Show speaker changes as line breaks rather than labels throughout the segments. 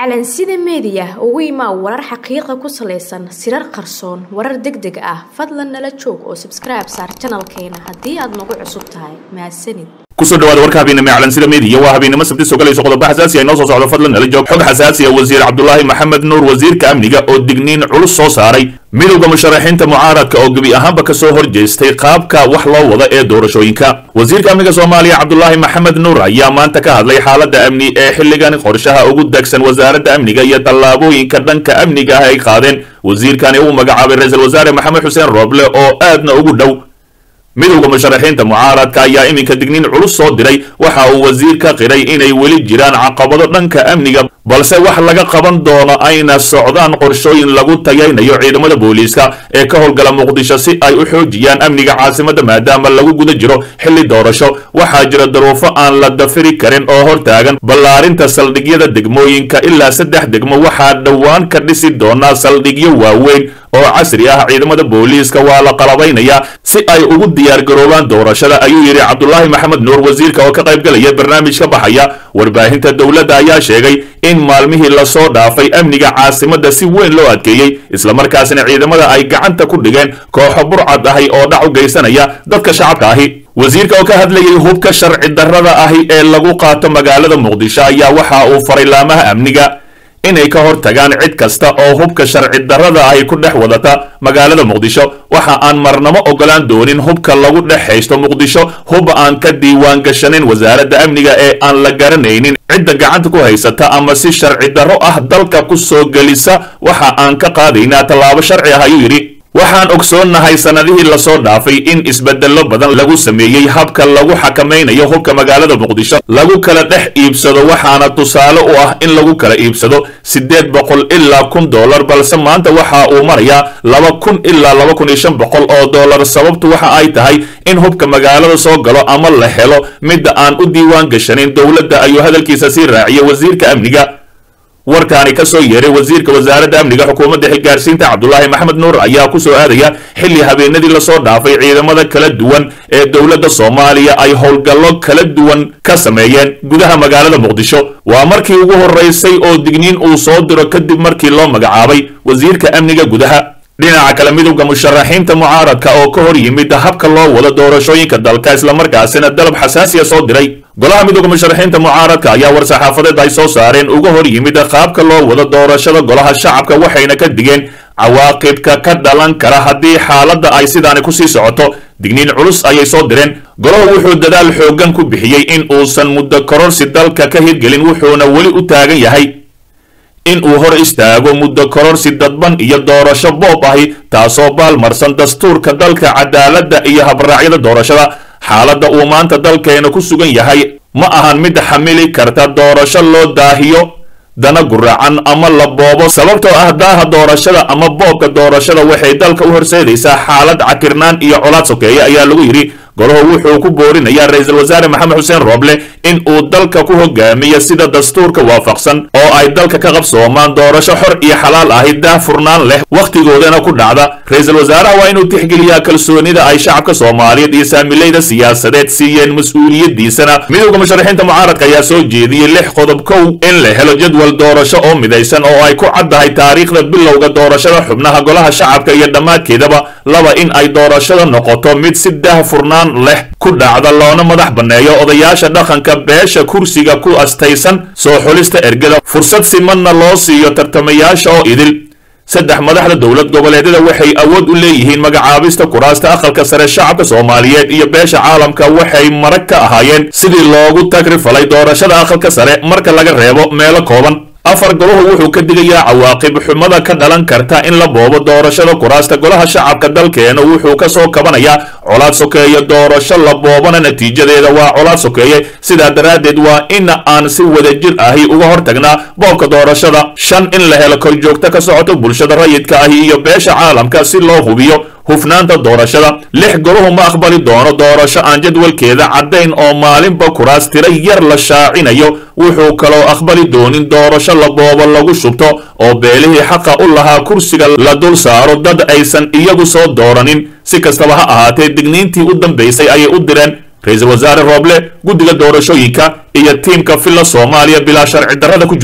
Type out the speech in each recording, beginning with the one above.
calansida meediya ugu imaa warar xaqiiqa ku salaysan sirar qarsoon warar deg deg ah fadlan nala joog oo sabskribe saar janalkeena haddii aad nagu cusub tahay mahadsanid
kusoo dhawaada warka habeennimo ee calansida meediya waa habeennimo sabti soo galayso qodobo xasaasi ah inoo soo socdo fadlan nala joog xog xasaasi ah wasiir cabdulaahi maxamed nuur wasiirka amniga oo digniin culus soo saaray midowda musharaxiinta mucaaradka oo gebi ahaanba kasoo horjeestay qaabka wax loo wada ee doorashooyinka wasiirka amniga soomaaliya cabdulaahi maxamed nuur ayaa maanta ka hadlay xaaladda amni ee xilligan qorshaha ugu degsan wasaaradda amniga iyo tallaabooyinka dhanka amniga ah ay qaadeen wasiirkani uu magacaabay ra-iisul wasaare maxamed xuseen rooble oo aadna ugu dhow midowda musharaxiinta mucaaradka ayaa iminka digniin culus soo diray waxa uu wasiir ka qiray inay weli jiraan caqabado dhanka amniga balse wax laga qaban doono ayna socdaan qorshooyin lagu tayaynayo ciidamada booliiska ee ka howlgala muqdisho si ay u xoojiyaan amniga caasimadda maadaama lagu guda jiro xilli doorasho waxaa jira daruufo aan la dafiri karin oo hortaagan ballaarinta saldhigyada degmooyinka ilaa saddex degmo waxaa dhowaan ka dhisi doonaa saldhigyo waaweyn oo casri ah ciidamada booliiska waa la qalabaynayaa si ay ugu diyaargaroobaan doorashada ayuu yidhi cabdulaahi maxamed nuur wasiirka oo ka qaybgalaya barnaamij ka baxaya warbaahinta dowladda ayaa sheegay in maalmihii lasoo dhaafay amniga caasimadda si weyn loo adkeeyey islamarkaasina ciidamada ay gacanta ku dhigeen kooxo burcad ahi oo dhac u geysanaya dadka shacabka ahi wasiirka oo ka hadlayay hubka sharci darrada ahi ee lagu qaato magaalada muqdisho ayaa waxa uu faray laamaha amniga inay ka hor tagaan cid kasta oo hubka sharci darrada ahi ku dhex wadata magaalada muqdisho waxa aan marnamo ogolaan doonin hubka lagu dhex haysto muqdisho hub aan ka diiwaan gashanin wasaaradda amniga ee aan la garanaynin cidda gacanta ku haysata ama si sharci darro ah dalka ku soo gelisa waxa aan ka qaadaynaa tallaabo sharci ah ayuu yidhi waxaan ogsoonnahay sannadihii lasoo dhaafay in isbeddello badan lagu sameeyey habka lagu xakamaynayo hubka magaalada muqdisho lagu kala dhex iibsado waxaana tusaale u ah in lagu kala iibsado siddeed boqol ilaa kun dollar balse maanta waxa uu marayaa laba kun ilaa laba kun iyo shan boqol oo dollar sababtu waxa ay tahay in hubka magaalada soo galo ama la helo midda aan u diiwaan gashanin dowladda ayuu hadalkiisa sii raaciyay wasiirka amniga warkaani ka soo yeeray wasiirka wasaaradda amniga xukuumadda xilgaarsiinta cabdulaahi maxamed nuur ayaa ku soo aadaya xilli habeenadii lasoo dhaafay ciidamada kala duwan ee dowladda soomaaliya ay howlgallo kala duwan ka sameeyeen gudaha magaalada muqdisho waa markii ugu horeysay oo digniin uu soo diro kadib markii loo magacaabay wasiirka amniga gudaha dhinaca kale midowda musharaxiinta mucaaradka oo ka hor yimid habka loo wado doorashooyinka dalka islamarkaasina dalab xasaasiya soo diray golaha midowda musharaxiinta mucaaradka ayaa war-saxaafadeed ay soo saareen uga hor yimid qaabka loo wado doorashada golaha shacabka waxayna ka digeen cawaaqibka ka dhalan kara haddii xaaladda ay sidaani kusii socoto digniin culus ayay soo direen golahu wuxuu dadaal xooggan ku bixiyey in uusan muddo kororsi dalka ka hirgelin wuxuuna weli u taagan yahay in uu hor istaago muddo kororsi dadban iyo doorasho boob ahi taasoo baalmarsan dastuurka dalka cadaaladda iyo habraacyada doorashada xaaladda uu maanta dalkeena ku sugan yahay ma ahan mid xamili karta doorasho loo daahiyo dana guracan ama la boobo sababtoo ah daaha doorashada ama boobka doorashada waxay dalka u horseedaysaa xaalad cakirnaan iyo colaad sokeeye ayaa lagu yidhi golahu wuxuu ku boorinayaa ra-iisul wasaare maxamed xuseen rooble in uu dalka ku hogaamiyo sida dastuurka waafaqsan oo ay dalka ka qabsoomaan doorasho xor iyo xalaal ahi daah furnaan leh wakhtigoodana ku dhacda ra-iisul wasaaraha waa inuu tixgeliyaa kalsoonida ay shacabka soomaaliyeed iyo saamilayda siyaasadeed siiyeen mas-uuliyaddiisana midowda musharaxiinta mucaaradka ayaa soo jeediyey lix qodob kow in la helo jadwal doorasho oo midaysan oo ay ku caddahay taariikhda bilowga doorashada xubnaha golaha shacabka iyo dhammaadkeedaba laba in ay doorashada noqoto mid si daah furnaan leh ku dhacda loona madax banneeyo odayaasha dhaqanka beesha kursiga ku astaysan soo xulista ergada fursad simanna loo siiyo tartamayaasha oo idil saddex madaxda dowlad goboleedyada waxay awood u leeyihiin magacaabista kuraasta aqalka sare shacabka soomaaliyeed iyo beesha caalamka waxay marag ka ahaayeen sidii loogu tagrifalay doorashada aqalka sare marka laga reebo meelo kooban afar golahu wuxuu ka digayaa cawaaqib xumada ka dhalan karta in la boobo doorashada kuraasta golaha shacabka dalkeena wuxuu ka soo kabanayaa colaad sokeeye doorasho la boobana natiijadeeda waa colaad sokeeye sidaa daraaddeed waa in aan si wadajir ahi uga hortagnaa boobka doorashada shan in la helo korjoogto ka socoto bulshada rayidka ahi iyo beesha caalamka si loo hubiyo hufnaanta doorashada lix golahu ma aqbali doono doorasho aan jadwalkeeda caddayn oo maalinba kuraas tira yar la shaacinayo wuxuu kaloo aqbali doonin doorasho la boobo lagu shubto oo beelihii xaqa u lahaa kursiga la dul saaro dad aysan iyagu soo dooranin si kastaba ha ahaatee digniintii u dambaysay ayay u direen ra-iisul wasaare rooble guddiga doorashooyinka iyo tiimka filla soomaaliya bilaa sharci darrada ku joogo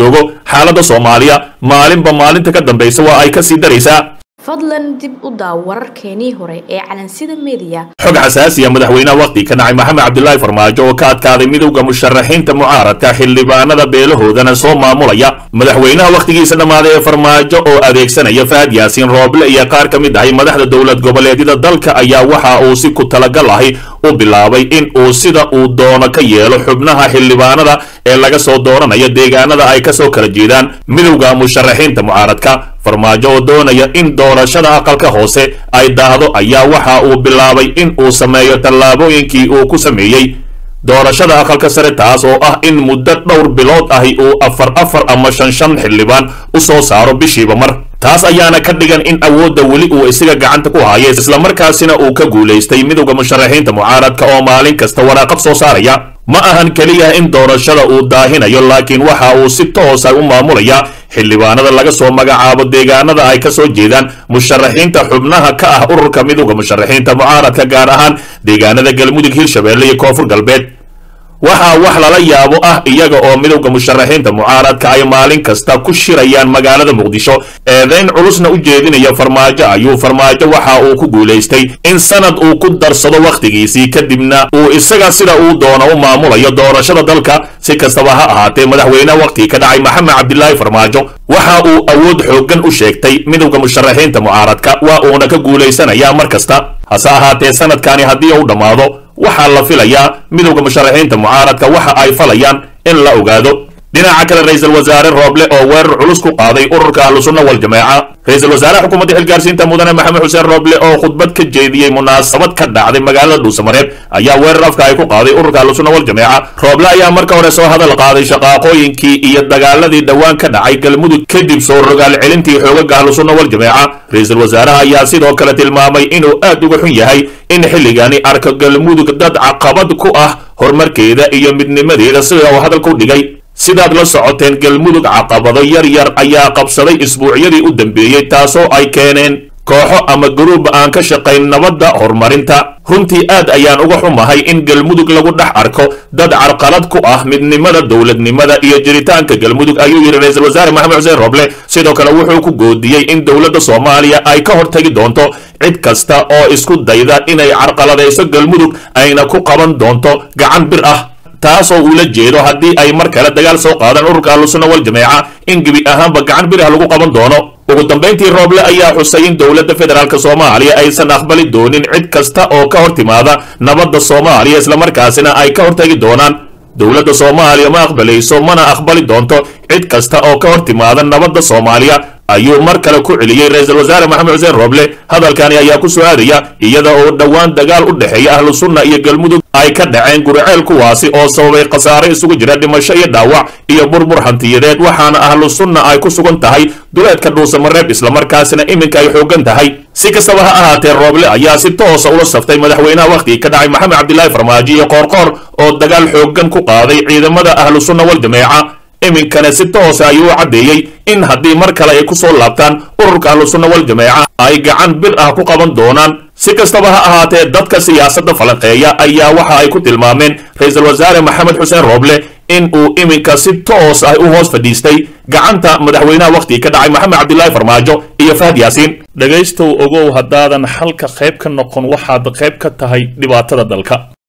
xaaladda soomaaliya maalinba maalinta ka dambaysa waa ay ka sii daraysaa
fadlan dib u daaw wararkeenii hore ee calansida meediya
xog xasaasiya madaxweynaha waqti ka dhacay maxamed cabdilaahi farmaajo oo ka adkaaday midowda musharaxiinta mucaaradka xildhibaanada beelahoodana soo maamulaya madaxweynaha wakhtigiisa dhammaaday ee farmaajo oo adeegsanaya fahad yaasiin rooble iyo qaar ka mid ahay madaxda dowlad goboleedyada dalka ayaa waxa uu si ku talagal ahi u bilaabay in uu sida uu doono ka yeelo xubnaha xildhibaanada ee laga soo dooranayo deegaanada ay kasoo kala jeedaan midowda musharaxiinta mucaaradka farmaajo oo doonaya in doorashada aqalka hoose ay daahdo ayaa waxa uu bilaabay in uu sameeyo tallaabooyinkii uu ku sameeyey doorashada aqalka sare taas oo ah in muddo dhowr bilood ahi uu afar afar ama shan shan xildhibaan u soo saaro bishiiba mar taas ayaana ka dhigan in awoodda weli uu isaga gacanta ku haya islamarkaasina uu ka guulaystay midowda musharaxiinta mucaaradka oo maalin kasta waraaqad soo saaraya ma ahan keliya in doorashada uu daahinayo laakiin waxa uu si toosa u maamulaya xildhibaanada laga soo magacaabo deegaanada ay ka soo jeedaan musharaxiinta xubnaha ka ah ururka midowda musharaxiinta mucaaradka gaar ahaan deegaanada galmudug hirshabeelle iyo koonfur galbeed waxaa wax lala yaabo ah iyaga oo midowda musharaxiinta mucaaradka ay maalin kasta ku shirayaan magaalada muqdisho eedayn culusna u jeedinaya farmaajo ayuu farmaajo waxa uu ku guulaystay in sanad uu ku darsado wakhtigiisii kadibna uu isaga sida uu doono u maamulayo doorashada dalka si kastaba ha ahaatee madaxweyneha wakhtigii ka dhacay maxamed cabdilaahi farmaajo waxa uu awood xooggan u sheegtay midowda musharaxiinta mucaaradka waa uuna ka guulaysanayaa mar kasta hase ahaatee sanadkani haddii uu dhammaado waxaa la filayaa midowda musharaxiinta mucaaradka waxa ay falayaan in la ogaado dhinaca kale ra-iisul wasaare rooble oo weerar culus ku qaaday ururka ahlusunna waljamaaca ra-iisul wasaaraha xukuumadda xilgaarsiinta mudane maxamed xuseen rooble oo khudbad ka jeediyey munaasabad ka dhacday magaalada dhuusamareeb ayaa weerar afka ay ku qaaday ururka ahlusunna waljamaaca rooble ayaa marka hore soo hadal qaaday shaqaaqooyinkii iyo dagaaladii dhowaan ka dhacay galmudug kadib soo rogaal celintii xoogaga ahlusunna waljamaaca ra-iisul wasaaraha ayaa sidoo kale tilmaamay inuu aad uga xun yahay in xilligani arko galmudug dad caqabad ku ah horumarkeeda iyo midnimadeeda sida uu hadalka u dhigay sidaad la socoteen galmudug caqabado yar yar ayaa qabsaday isbuucyadii u dambeeyey taasoo ay keeneen kooxo ama garuub aan ka shaqayn nabadda horumarinta runtii aad ayaan uga xumahay in galmudug lagu dhex arko dad carqalad ku ah midnimada dowladnimada iyo jiritaanka galmudug ayuu yidhi ra-iisul wasaare maxamed xuseen roble sidoo kale wuxuu ku goodiyey in dowladda soomaaliya ay ka hortagi doonto cid kasta oo isku dayda inay carqaladayso galmudug ayna ku qaban doonto gacan bir ah taasoo ula jeedo haddii ay mar kale dagaal soo qaadaan ururka ahlusunna waljamaaca in gebi ahaanba gacan bir ah lagu qaban doono ugu dambayntii rooble ayaa xusay in dowladda federaalk soomaaliya aysan aqbali doonin cid kasta oo ka hor timaada nabadda soomaaliya islamarkaasina ay ka hortagi doonaan dowladda soomaaliya ma aqbalayso mana aqbali doonto cid kasta oo ka hor timaada nabadda soomaaliya ayuu mar kale ku celiyey ra-iisul wasaare maxamed xuseen rooble hadalkani ayaa ku soo aadaya iyada oo dhowaan dagaal u dhexeeya ahlu sunna iyo galmudug ay ka dhaceen guriceel kuwaasi oo sababay khasaare isugu jira dhimasho iyo dhaawac iyo burbur hantiyadeed waxaana ahlu sunna ay ku sugan tahay duleedka dhuusamareeb islamarkaasina iminka ay xooggan tahay si kastaba ha ahaatee rooble ayaa si toosa ula saftay madaxweynaha wakhtigii ka dhacay maxamed cabdilaahi farmaajo iyo qoorqoor oo dagaal xooggan ku qaaday ciidamada ahlu sunna waljamaaca iminkana si toosa ayuu u caddeeyey in haddii mar kale ay ku soo laabtaan ururka ahlusunna waljamaaca ay gacan bir ah ku qaban doonaan si kastaba ha ahaatee dadka siyaasadda falanqeeya ayaa waxa ay ku tilmaameen ra-iisul wasaare maxamed xuseen rooble in uu iminka si toos ah u hoos fadhiistay gacanta madaxweynaha wakhtigii ka dhacay maxamed cabdilaahi farmaajo iyo fahad yaasiin dhegaystow ogow haddaadan xalka qayb ka noqon waxaad qayb ka tahay dhibaatada dalka